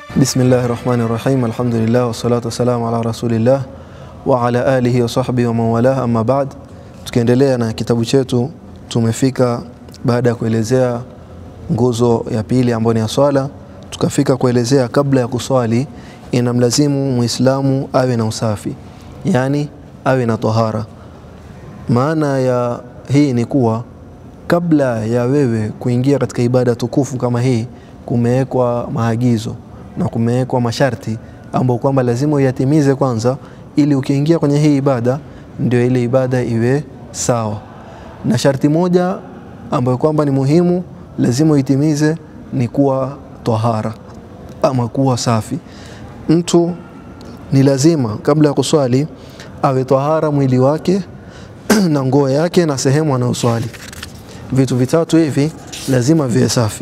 Bismillahi rahmani rahim, alhamdulillah wassalatu wassalamu ala rasulillah wa ala alihi wa sahbihi wa mawalah, amma ba'd. Tukiendelea na kitabu chetu, tumefika baada ya kuelezea nguzo ya pili ambayo ni ya swala, tukafika kuelezea kabla ya kuswali inamlazimu muislamu awe na usafi, yani awe na tahara. Maana ya hii ni kuwa kabla ya wewe kuingia katika ibada tukufu kama hii, kumewekwa maagizo na kumewekwa masharti ambayo kwamba lazima uyatimize kwanza, ili ukiingia kwenye hii ibada ndio ile ibada iwe sawa. Na sharti moja ambayo kwamba ni muhimu, lazima uitimize ni kuwa tahara ama kuwa safi. Mtu ni lazima kabla ya kuswali awe tahara mwili wake na nguo yake na sehemu anayoswali. Vitu vitatu hivi lazima viwe safi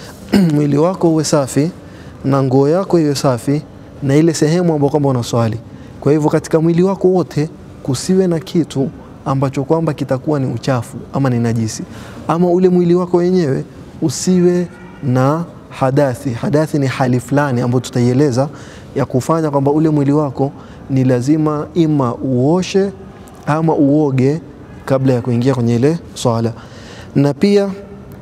mwili wako uwe safi na nguo yako iwe safi na ile sehemu ambayo kwamba unaswali. Kwa hivyo katika mwili wako wote kusiwe na kitu ambacho kwamba kitakuwa ni uchafu ama ni najisi, ama ule mwili wako wenyewe usiwe na hadathi. Hadathi ni hali fulani ambayo tutaieleza ya kufanya kwamba ule mwili wako ni lazima ima uoshe ama uoge kabla ya kuingia kwenye ile swala, na pia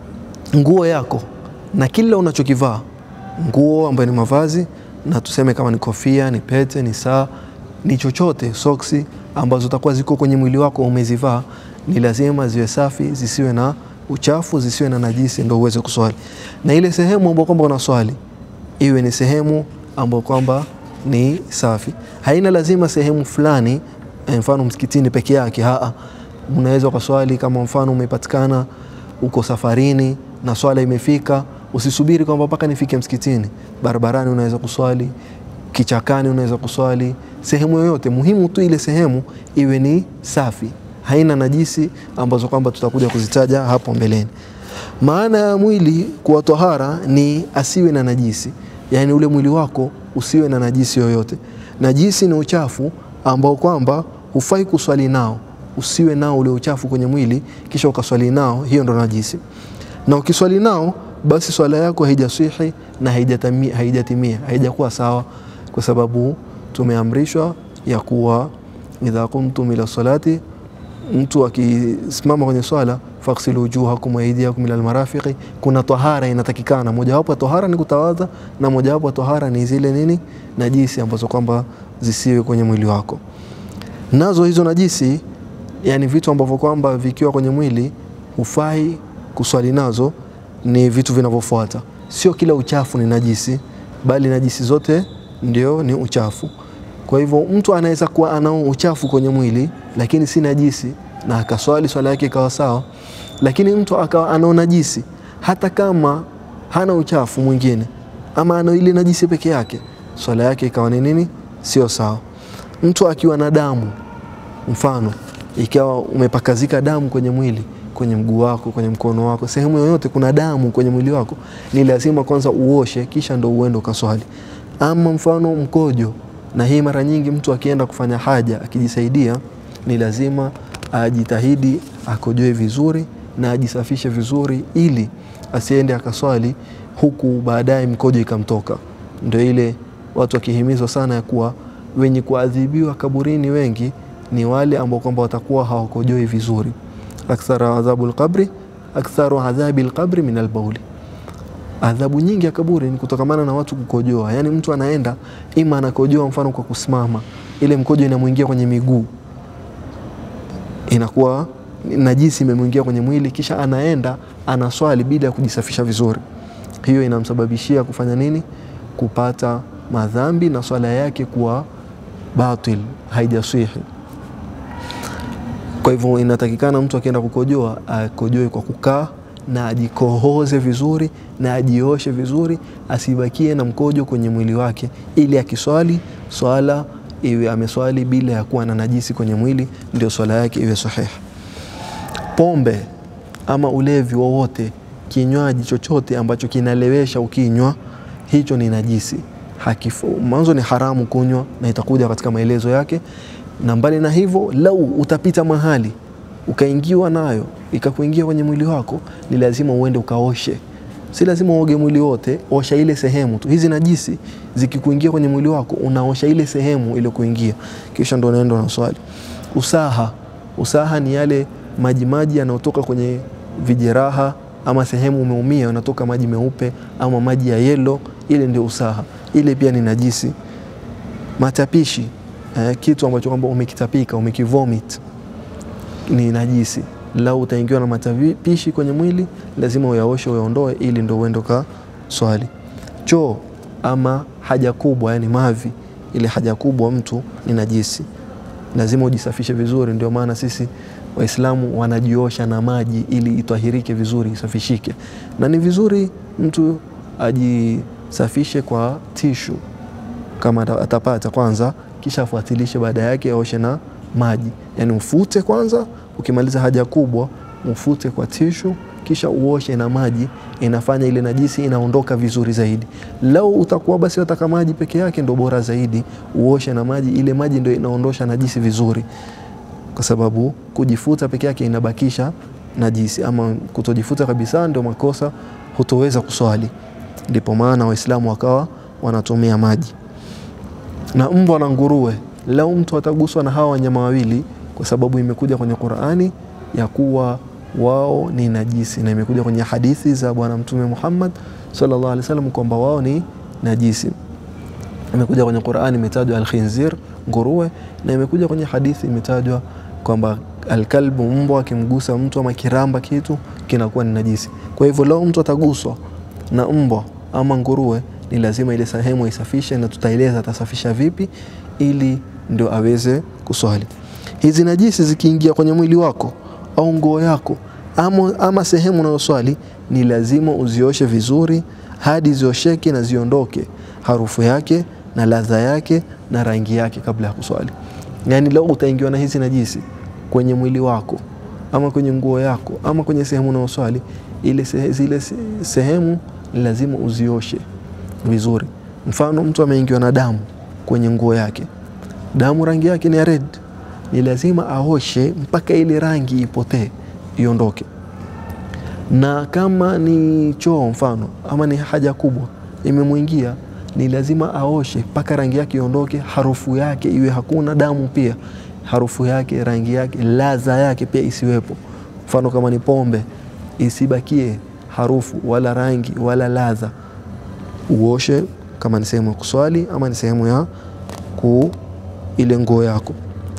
nguo yako na kila unachokivaa nguo ambayo ni mavazi, na tuseme kama ni kofia, ni pete, ni saa, ni chochote, soksi ambazo zitakuwa ziko kwenye mwili wako umezivaa, ni lazima ziwe safi, zisiwe na uchafu, zisiwe na najisi, ndio uweze kuswali. Na ile sehemu ambayo kwamba unaswali iwe ni sehemu ambayo kwamba ni safi, haina lazima sehemu fulani, mfano msikitini peke yake. Haa, unaweza ukaswali kama mfano umepatikana uko safarini na swala imefika Usisubiri kwamba mpaka nifike msikitini. Barabarani unaweza kuswali, kichakani unaweza kuswali, sehemu yoyote. Muhimu tu ile sehemu iwe ni safi, haina najisi ambazo kwamba tutakuja kuzitaja hapo mbeleni. Maana ya mwili kuwa tahara ni asiwe na najisi, yaani ule mwili wako usiwe na najisi yoyote. Najisi ni uchafu ambao kwamba hufai kuswali nao, usiwe nao ule uchafu kwenye mwili kisha ukaswali nao, hiyo ndo najisi. Na ukiswali nao basi swala yako haijaswihi na haijatimia, haijatimia haijakuwa sawa, kwa sababu tumeamrishwa ya kuwa idha kumtum ila salati, mtu akisimama kwenye swala faghsilu wujuhakum wa aydiyakum ila almarafiqi, kuna tahara inatakikana. Mojawapo ya tahara ni kutawadha, na mojawapo ya tahara ni zile nini, najisi ambazo kwamba zisiwe kwenye mwili wako. Nazo hizo najisi, yani vitu ambavyo kwamba vikiwa kwenye mwili hufai kuswali nazo ni vitu vinavyofuata. Sio kila uchafu ni najisi, bali najisi zote ndio ni uchafu. Kwa hivyo mtu anaweza kuwa anao uchafu kwenye mwili lakini si najisi na akaswali swala yake ikawa sawa, lakini mtu akawa anao najisi hata kama hana uchafu mwingine ama ana ile najisi peke yake, swala yake ikawa ni nini? Sio sawa. Mtu akiwa na damu, mfano ikawa umepakazika damu kwenye mwili kwenye mguu wako, kwenye mkono wako, sehemu yoyote kuna damu kwenye mwili wako, ni lazima kwanza uoshe, kisha ndo uende ukaswali. Ama mfano mkojo, na hii mara nyingi mtu akienda kufanya haja akijisaidia, ni lazima ajitahidi akojoe vizuri na ajisafishe vizuri, ili asiende akaswali huku baadaye mkojo ikamtoka. Ndio ile watu wakihimizwa sana ya kuwa wenye kuadhibiwa kaburini wengi ni wale ambao kwamba watakuwa hawakojoi vizuri Aktharu adhabu lqabri aktharu adhabi lqabri min albauli, adhabu nyingi ya kaburi ni kutokamana na watu kukojoa. Yani mtu anaenda ima anakojoa mfano kwa kusimama, ile mkojo inamwingia kwenye miguu, inakuwa najisi imemwingia kwenye mwili, kisha anaenda anaswali bila ya kujisafisha vizuri. Hiyo inamsababishia kufanya nini? Kupata madhambi na swala yake kuwa batil, haijaswihi. Kwa hivyo inatakikana mtu akienda kukojoa akojoe kwa kukaa na ajikohoze vizuri na ajioshe vizuri, asibakie na mkojo kwenye mwili wake, ili akiswali swala iwe ameswali bila ya kuwa na najisi kwenye mwili, ndio swala yake iwe sahihi. Pombe ama ulevi wowote, kinywaji chochote ambacho kinalewesha ukinywa, hicho ni najisi. Mwanzo ni haramu kunywa, na itakuja katika maelezo yake na mbali na hivyo, lau utapita mahali ukaingiwa nayo ikakuingia kwenye mwili wako, ni lazima uende ukaoshe si lazima uoge mwili wote, osha ile sehemu tu. Hizi najisi zikikuingia kwenye mwili wako, unaosha ile sehemu ile kuingia, kisha ndo unaenda unaswali. Usaha, usaha ni yale maji maji yanayotoka kwenye vijeraha ama sehemu umeumia, yanatoka maji meupe ama maji ya yelo, ile ndio usaha. Ile pia ni najisi. Matapishi, eh, kitu ambacho kwamba umekitapika umekivomit ni najisi. Lau utaingiwa na matapishi kwenye mwili, lazima uyaoshe uyaondoe, ili ndo uende ka swali. Choo ama haja kubwa, yani mavi, ile haja kubwa mtu ni najisi, lazima ujisafishe vizuri. Ndio maana sisi Waislamu wanajiosha na maji ili itwahirike vizuri, isafishike, na ni vizuri mtu ajisafishe kwa tishu kama atapata kwanza, kisha afuatilishe baada yake aoshe na maji, yani ufute kwanza ukimaliza haja kubwa ufute kwa tishu kisha uoshe na maji, inafanya ile najisi inaondoka vizuri zaidi. Lau utakuwa basi wataka maji peke yake, ndo bora zaidi uoshe na maji, ile maji ndio inaondosha najisi vizuri, kwa sababu kujifuta peke yake inabakisha najisi, ama kutojifuta kabisa ndio makosa, hutoweza kuswali. Ndipo maana Waislamu wakawa wanatumia maji. Na mbwa na nguruwe, lau mtu ataguswa na hawa wanyama wawili kwa sababu imekuja kwenye Qur'ani ya kuwa wao ni najisi, na imekuja kwenye hadithi za Bwana Mtume Muhammad sallallahu alaihi wasallam kwamba wao ni najisi. Imekuja kwenye Qur'ani imetajwa alkhinzir, nguruwe, na imekuja kwenye hadithi imetajwa kwamba alkalbu, mbwa akimgusa mtu ama kiramba kitu kinakuwa ni najisi. Kwa hivyo lao mtu ataguswa na mbwa ama nguruwe, ni lazima ile sehemu isafishe, na tutaeleza atasafisha vipi ili ndio aweze kuswali. Hizi najisi zikiingia kwenye mwili wako au nguo yako ama, ama sehemu unayoswali ni lazima uzioshe vizuri hadi ziosheke na ziondoke harufu yake na ladha yake na rangi yake kabla ya kuswali. Yaani leo utaingiwa na hizi najisi kwenye mwili wako ama kwenye nguo yako ama kwenye sehemu unayoswali, ile sehe, zile sehemu lazima uzioshe vizuri. Mfano, mtu ameingiwa na damu kwenye nguo yake, damu rangi yake ni ya red ni lazima aoshe mpaka ile rangi ipotee iondoke. Na kama ni choo mfano, ama ni haja kubwa imemwingia, ni lazima aoshe mpaka rangi yake iondoke, harufu yake iwe hakuna damu, pia harufu yake, rangi yake, ladha yake pia isiwepo. Mfano kama ni pombe, isibakie harufu wala rangi wala ladha, uoshe kama ni sehemu ya kuswali ama ni sehemu ya ku ile nguo yako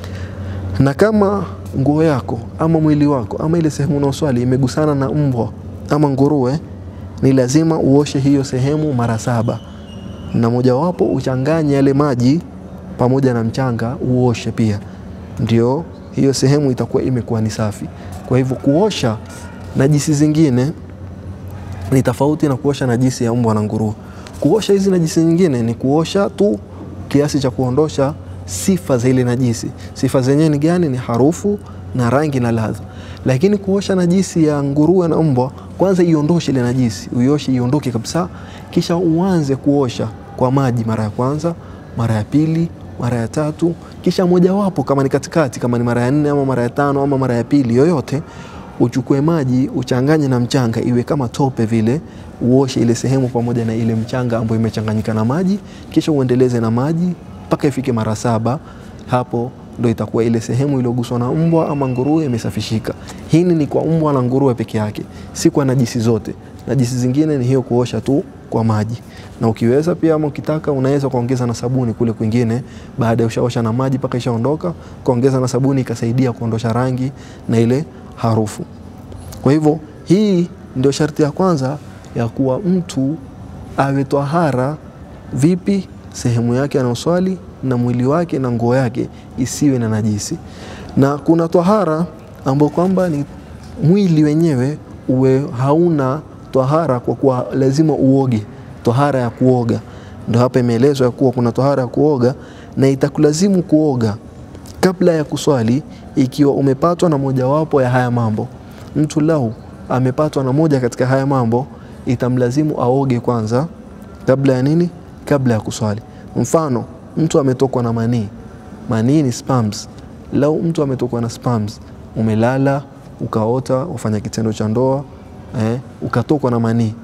na kama nguo yako ama mwili wako ama ile sehemu unaoswali imegusana na mbwa ama nguruwe, ni lazima uoshe hiyo sehemu mara saba, na mojawapo uchanganye yale maji pamoja na mchanga uoshe pia, ndio hiyo sehemu itakuwa imekuwa ni safi. Kwa hivyo kuosha najisi zingine ni tofauti na kuosha najisi ya mbwa na nguruwe. Kuosha hizi najisi nyingine ni kuosha tu kiasi cha kuondosha sifa za ile najisi. Sifa zenyewe ni gani? Ni harufu na rangi na ladha. Lakini kuosha najisi ya nguruwe na mbwa, kwanza iondoshe ile najisi, uioshe iondoke kabisa, kisha uanze kuosha kwa maji mara ya kwanza, mara ya pili, mara ya tatu, kisha mojawapo kama ni katikati, kama ni mara ya nne ama mara ya tano ama mara ya pili yoyote, uchukue maji uchanganye na mchanga, iwe kama tope vile, uoshe ile sehemu pamoja na ile mchanga ambayo imechanganyika na maji, kisha uendeleze na maji mpaka ifike mara saba. Hapo ndo itakuwa ile sehemu iliyoguswa na mbwa ama nguruwe imesafishika. Hii ni kwa mbwa na nguruwe peke yake, si kwa najisi zote. Najisi zingine ni hiyo kuosha tu kwa maji, na ukiweza pia ama ukitaka unaweza kuongeza na sabuni kule kwingine, baada ya ushaosha na maji mpaka ishaondoka, kuongeza na sabuni ikasaidia kuondosha rangi na ile harufu. Kwa hivyo hii ndio sharti ya kwanza ya kuwa mtu awe twahara. Vipi? sehemu yake anaoswali na mwili wake na nguo yake isiwe na najisi. Na kuna twahara ambao kwamba ni mwili wenyewe uwe hauna twahara, kwa kuwa lazima uoge, twahara ya kuoga. Ndio hapa imeelezwa ya kuwa kuna twahara ya kuoga, na itakulazimu kuoga kabla ya kuswali ikiwa umepatwa na mojawapo ya haya mambo. Mtu lau amepatwa na moja katika haya mambo, itamlazimu aoge kwanza kabla ya nini? Kabla ya kuswali. Mfano, mtu ametokwa na manii. Manii ni sperms. Lau mtu ametokwa na sperms, umelala ukaota ufanya kitendo cha ndoa eh, ukatokwa na manii,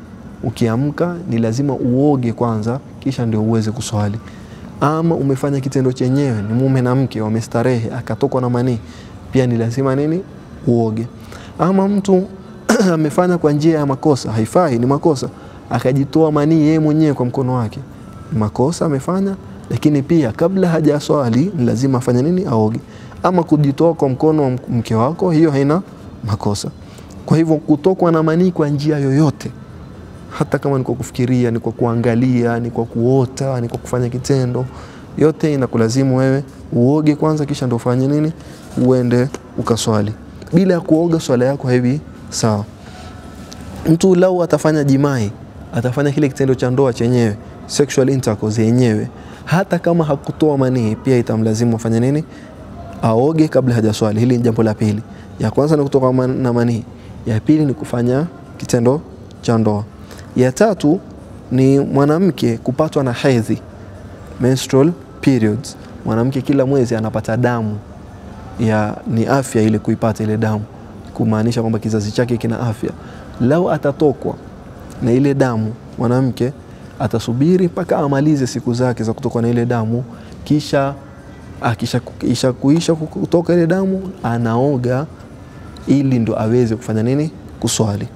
ukiamka ni lazima uoge kwanza, kisha ndio uweze kuswali. Ama umefanya kitendo chenyewe, ni mume na mke wamestarehe, akatokwa na manii, pia ni lazima nini? Uoge. Ama mtu amefanya kwa njia ya makosa, haifai, ni makosa, akajitoa manii yeye mwenyewe kwa mkono wake, ni makosa amefanya, lakini pia kabla hajaswali ni lazima afanye nini? Aoge. Ama kujitoa kwa mkono wa mke wako, hiyo haina makosa. Kwa hivyo kutokwa na manii kwa njia yoyote, hata kama ni kwa kufikiria, ni kwa kuangalia, ni kwa kuota, ni kwa kufanya kitendo, yote inakulazimu wewe uoge kwanza, kisha ndio ufanye nini? Uende ukaswali. Bila ya kuoga swala yako hivi sawa. Mtu lau atafanya jimai, atafanya kile kitendo cha ndoa chenyewe, sexual intercourse yenyewe, hata kama hakutoa manii, pia itamlazimu afanye nini? Aoge kabla hajaswali. Hili ni jambo la pili. Ya kwanza ni kutoka man, na manii, ya pili ni kufanya kitendo cha ndoa, ya tatu ni mwanamke kupatwa na hedhi, menstrual periods. Mwanamke kila mwezi anapata damu ya ni afya ile kuipata ile damu, kumaanisha kwamba kizazi chake kina afya. Lau atatokwa na ile damu, mwanamke atasubiri mpaka amalize siku zake za kutokwa na ile damu, kisha akisha kuisha kutoka ile damu anaoga, ili ndo aweze kufanya nini? Kuswali.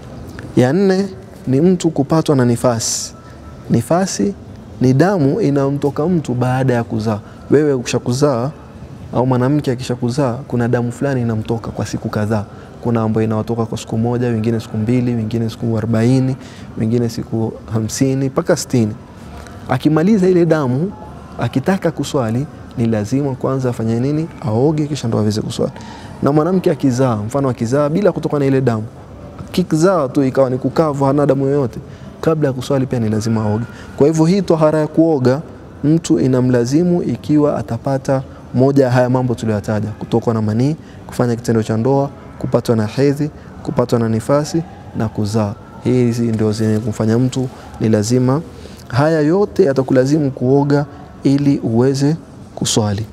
Ya nne ni mtu kupatwa na nifasi. Nifasi ni damu inamtoka mtu baada ya kuzaa. Wewe ukishakuzaa au mwanamke akishakuzaa, kuna damu fulani inamtoka kwa siku kadhaa. Kuna ambayo inawatoka kwa siku moja, wengine siku mbili, wengine siku arobaini, wengine siku hamsini mpaka sitini. Akimaliza ile damu, akitaka kuswali ni lazima kwanza afanye nini? Aoge, kisha ndo aweze kuswali. Na mwanamke akizaa, mfano akizaa bila kutoka na ile damu, kizaa tu ikawa ni kukavu, hana damu yoyote, kabla ya kuswali pia ni lazima aoge. Kwa hivyo hii tohara ya kuoga mtu inamlazimu ikiwa atapata moja ya haya mambo tuliyotaja: kutokwa na manii, kufanya kitendo cha ndoa, kupatwa na hedhi, kupatwa na nifasi na kuzaa. Hizi ndio zenye kumfanya mtu ni lazima, haya yote yatakulazimu kuoga ili uweze kuswali.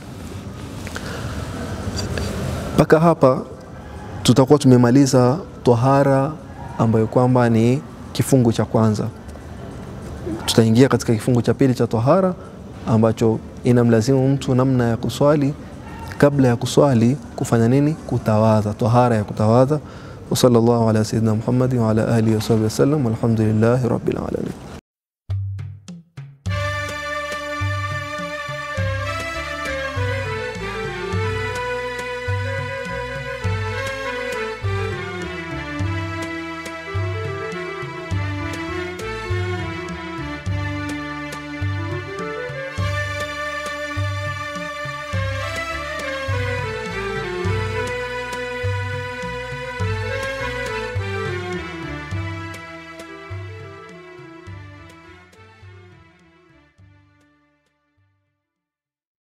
Mpaka hapa tutakuwa tumemaliza tohara ambayo kwamba ni kifungu cha kwanza. Tutaingia katika kifungu cha pili cha tohara ambacho inamlazimu mtu namna ya kuswali. Kabla ya kuswali kufanya nini? Kutawadha, tohara ya kutawadha. wa sallallahu ala sayyidina Muhammad wa ala alihi wa sahbihi wasallam, walhamdulillahi rabbil alamin.